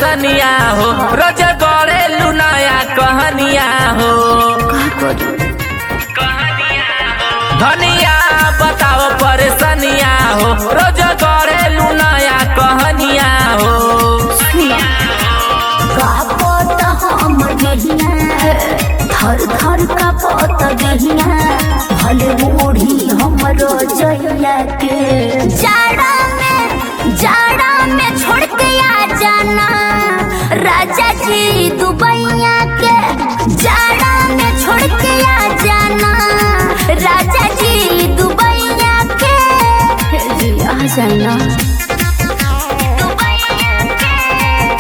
परेशानिया हो रोज गड़े लुनाया कहनिया हो का करी धनिया बताओ परेशानिया हो रोज गड़े लुनाया कहनिया हो का पता हम जहिया थर थर का पता जहिया भले बूढ़ी हमरो जहिया के जाड़ा में जाड़ा में छोड़ के आ जाना राजा जी दुबैया के जाड़ा में छोड़ के आ जाना राजा जी दुबैया के जी आ जाना दुबैया के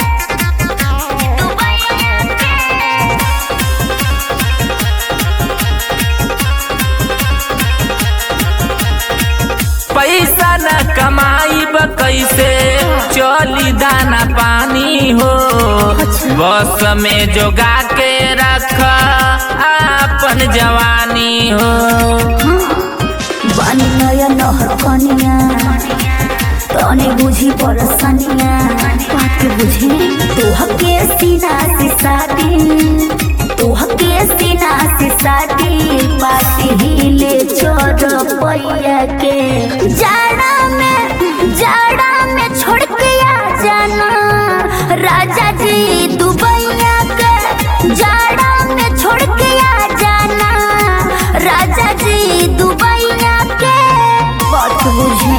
पैसा न कमाईब कैसे चली दाना पानी हो बस में जोगा के रख अपन जवानी हो बानी नया नहर कनिया तने बुझी परसनिया बात के बुझी तोह के सीना से शादी तोह के सीना से शादी पाती हिले छोड़ पैया के जाड़ा में जाड़ा में छोड़ के आ जाना राजा जी दुबैया के जाड़ा में छोड़ के आ जाना राजा जी दुबैया के बात बुझी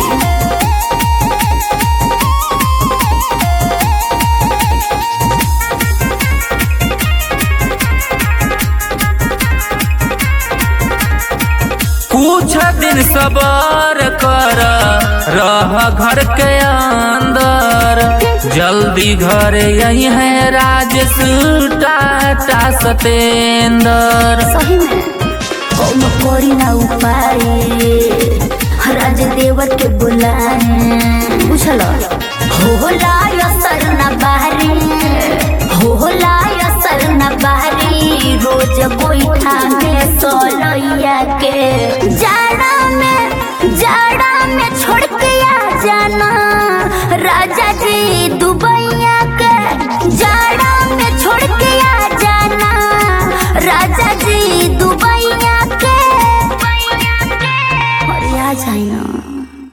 कुछ दिन सबर कर रह घर के अंदर जल्दी घर यही है राजेश टाटा सतेंद्र सही में कौन करी ना उपाय राज देवर के बुलाए बुझल होला असर न बारी होला असर न बारी रोज गोईठा में सोलैया के जाड़ा में जाड़ा में छोड़ के आ जाना राजा जी दुबैया के जाड़ा में छोड़ के आ जाना राजा जी दुबैया के अरे आ जाए ना